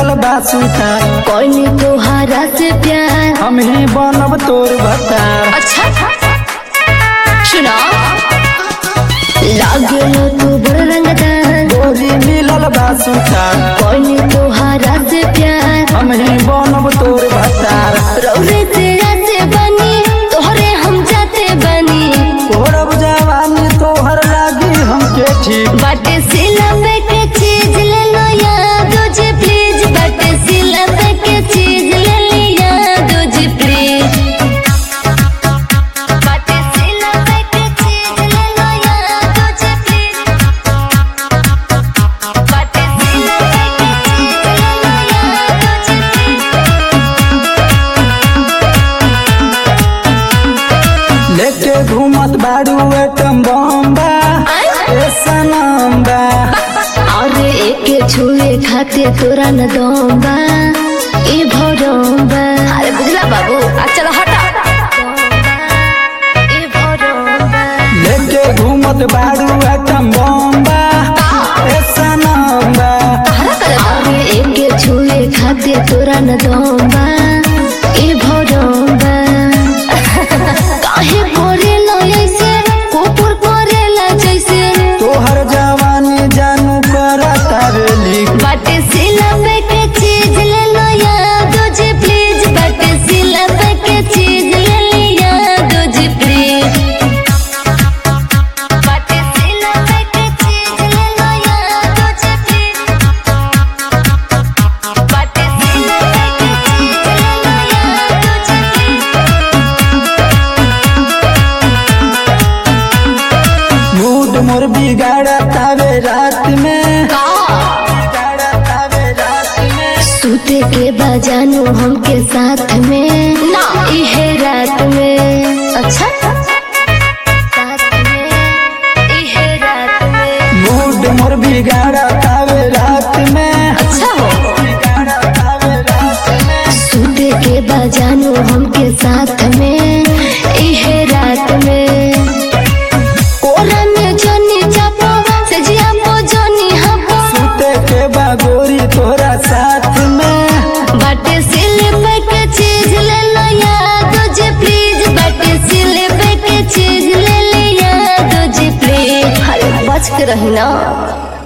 मिलल बासुता कोई तोहरा से प्यार हम ही बनब तोर भतार अच्छा सुना लागलो तू बड़ रंगदार गोरी मिलल बासुता कोई तोहरा से प्यार हम ही बनब तोर भतार रौरे तेरा से बनी तोहरे हम जाते बनी तोरब जवानी तोहर लागी हमके ठीक बाटे सिला पे के चीज ले लो याद जी प्लीज बाटे सिला पे के चीज ले लिया दो जी प्लीज बाटे सिला पे के चीज ले लो याद जी प्लीज बाटे सिला पे के चीज ले लो याद जी प्लीज लेके घूमत बाड़ू एटम बम्बा ए सनम्बा और एक छुए खाते तोरा न दोंबा ए भरोंबा अरे बुझला बाबू आ चलो हटा ए भरोंबा लेके घूमत बाड़ू एटम बम्बा ए सनम्बा और एक छुए खाते तोरा न दोंबा ए भरोंबा काहे करेला ऐसे कुकुर करेला जैसे तोहर जवानी जानू करा तारेली बाटे सिला पे के चीज ले लो याद जी प्लीज बाटे सिला पे के चीज ले लिया दो जी प्लीज बाटे सिला पे के चीज ले लो याद जी प्लीज बाटे सिला पे के चीज ले लो याद जी मूड मोर बिगाड़ा तावे रात में प्लीज बिगाड़ा तावे रात में सूते के बजानू हमके साथ में ना इहे रात में अच्छा साथ में इहे रात में मूड मोर बिगाड़ा तावे रात में अच्छा हो बिगाड़ा तावे रात में सूते के बजानू हमके साथ में इहे रात में कोरा में जोनी चापो सजिया पो जोनी हपो सूते के बागोरी तोरा साथ में बाटे सिले पे के चीज ले लो याद जी प्लीज बाटे सिले पे के चीज ले ले याद जी प्लीज अरे बच के रही ना